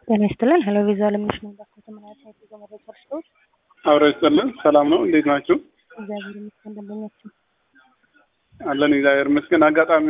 ጤና ይስጥልን። ሄሎ ቪዛ ለምንሽ ነው ባክዎት? ምን አይነት የጉዞ መረጃ ልስጥዎት? አብረ ይስጥልን። ሰላም ነው? እንዴት ናችሁ? እግዚአብሔር ይመስገን። ደንበኛችን አለን እግዚአብሔር ይመስገን። አጋጣሚ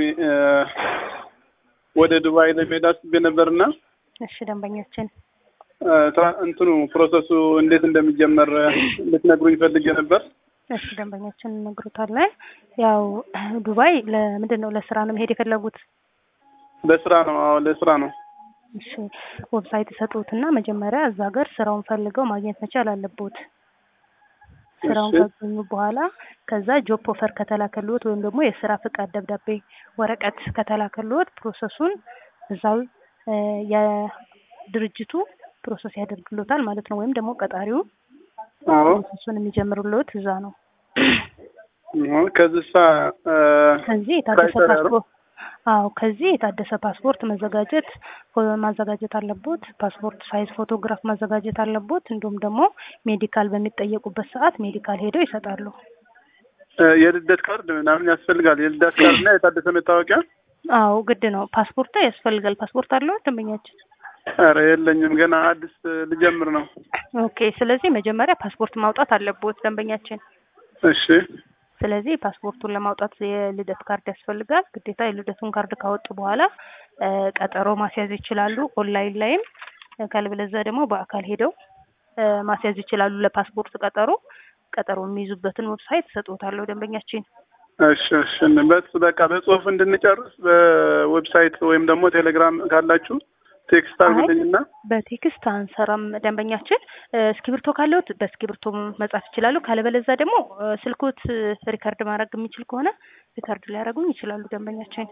ወደ ዱባይ ለመሄድ አስቤ ነበርና እሺ፣ ደንበኛችን እንትኑ ፕሮሰሱ እንዴት እንደሚጀመር ልትነግሩኝ ፈልጌ ነበር። እሺ፣ ደንበኛችን እነግሮታለን። ያው ዱባይ ለምንድን ነው ለስራ ነው መሄድ የፈለጉት? ለስራ ነው። አዎ ለስራ ነው። እሺ፣ ዌብሳይት ይሰጡትና መጀመሪያ እዛ ሀገር ስራውን ፈልገው ማግኘት መቻል አለቦት። ስራውን እሺ። ካገኙ በኋላ ከዛ ጆብ ኦፈር ከተላከልዎት ወይም ደግሞ የስራ ፍቃድ ደብዳቤ ወረቀት ከተላከልዎት ፕሮሰሱን እዛው እ የድርጅቱ ፕሮሰስ ያደርግሎታል ማለት ነው። ወይም ደግሞ ቀጣሪው አዎ ፕሮሰሱን የሚጀምሩልዎት እዛ ነው። አዎ። ከዚሳ እ ከዚህ የታደሰ ሳይሰራ ነው? ፓስፖርት አዎ፣ ከዚህ የታደሰ ፓስፖርት መዘጋጀት ማዘጋጀት አለቦት። ፓስፖርት ሳይዝ ፎቶግራፍ ማዘጋጀት አለቦት። እንዲሁም ደግሞ ሜዲካል በሚጠየቁበት ሰዓት ሜዲካል ሄደው ይሰጣሉ። እ የልደት ካርድ ምናምን ያስፈልጋል። የልደት ካርድ እና የታደሰ መታወቂያ። አዎ ግድ ነው። ፓስፖርት ያስፈልጋል። ፓስፖርት አለው ደንበኛችን? ኧረ የለኝም ገና አዲስ ልጀምር ነው። ኦኬ። ስለዚህ መጀመሪያ ፓስፖርት ማውጣት አለቦት ደንበኛችን። እሺ ስለዚህ ፓስፖርቱን ለማውጣት የልደት ካርድ ያስፈልጋል ግዴታ። የልደቱን ካርድ ካወጡ በኋላ እ ቀጠሮ ማስያዝ ይችላሉ። ኦንላይን ላይም ካልበለዚያ ደግሞ በአካል ሄደው እ ማስያዝ ይችላሉ። ለፓስፖርት ቀጠሮ ቀጠሮ የሚይዙበትን ዌብሳይት እሰጥዎታለሁ ደንበኛችን። እሺ እሺ። በስ በቃ በጽሁፍ እንድንጨርስ በዌብሳይት ወይም ደግሞ ቴሌግራም ካላችሁ ቴክስት አድርጉልኝና በቴክስት አንሰራም ደንበኛችን። እ እስክሪብቶ ካለዎት በእስክሪብቶ መጻፍ ይችላሉ። ካለበለዚያ ደግሞ እ ስልክዎት ሪከርድ ማድረግ የሚችል ከሆነ ሪከርድ ሊያደርጉኝ ይችላሉ ደንበኛችን።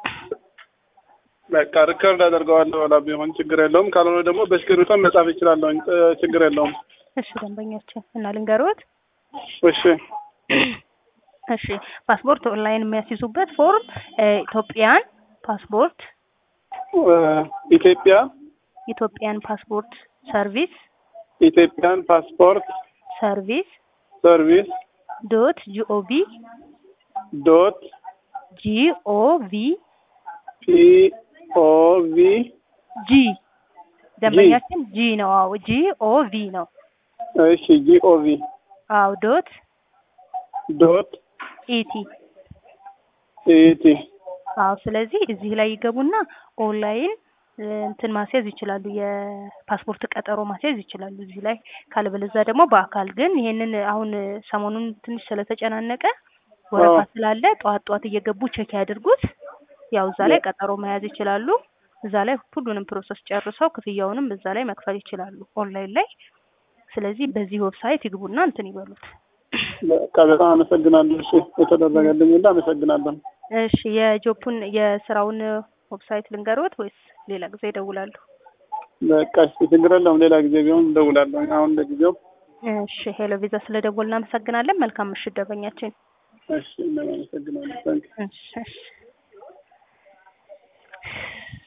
በቃ ሪከርድ አደርገዋለሁ። ላ ቢሆን ችግር የለውም። ካልሆነ ደግሞ በእስክሪብቶ መጻፍ ይችላለሁ። ችግር የለውም። እሺ ደንበኛችን እና ልንገሮት እሺ እሺ ፓስፖርት ኦንላይን የሚያስይዙበት ፎርም እ ኢትዮጵያን ፓስፖርት እ ኢትዮጵያ ኢትዮጵያን ፓስፖርት ሰርቪስ ኢትዮጵያን ፓስፖርት ሰርቪስ ሰርቪስ ዶት ጂኦቪ ዶት ጂኦቪ ፒኦቪ ጂ ደንበኛችን ጂ ነው። አዎ ጂኦቪ ነው። እሺ ጂኦቪ አዎ ዶት ዶት ኢቲ ኢቲ አዎ ስለዚህ እዚህ ላይ ይገቡና ኦንላይን እ እንትን ማስያዝ ይችላሉ። የፓስፖርት ቀጠሮ ማስያዝ ይችላሉ እዚህ ላይ። ካለበለዚያ ደግሞ በአካል ግን ይሄንን አሁን ሰሞኑን ትንሽ ስለተጨናነቀ ወረፋ አዎ። ስላለ ጠዋት ጠዋት እየገቡ ቼክ ያድርጉት። ያው እዛ ላይ ቀጠሮ መያዝ ይችላሉ። እዛ ላይ ሁሉንም ፕሮሰስ ጨርሰው ክፍያውንም እዛ ላይ መክፈል ይችላሉ ኦንላይን ላይ። ስለዚህ በዚህ ዌብሳይት ይግቡና እንትን ይበሉት። በቃ በጣም አመሰግናለሁ። እሺ የተደረገልኝ ሁሉ አመሰግናለሁ። እሺ የጆፑን የስራውን ዌብሳይት ልንገሮት ወይስ ሌላ ጊዜ ይደውላሉ? በቃ እሺ ችግር የለውም። ሌላ ጊዜ ቢሆን እደውላለሁ። አሁን ለጊዜው እሺ ሄሎ ቪዛ ስለደወል እናመሰግናለን። መልካም ምሽት ደንበኛችን። እሺ እናመሰግናለን። ታንክ እሺ እሺ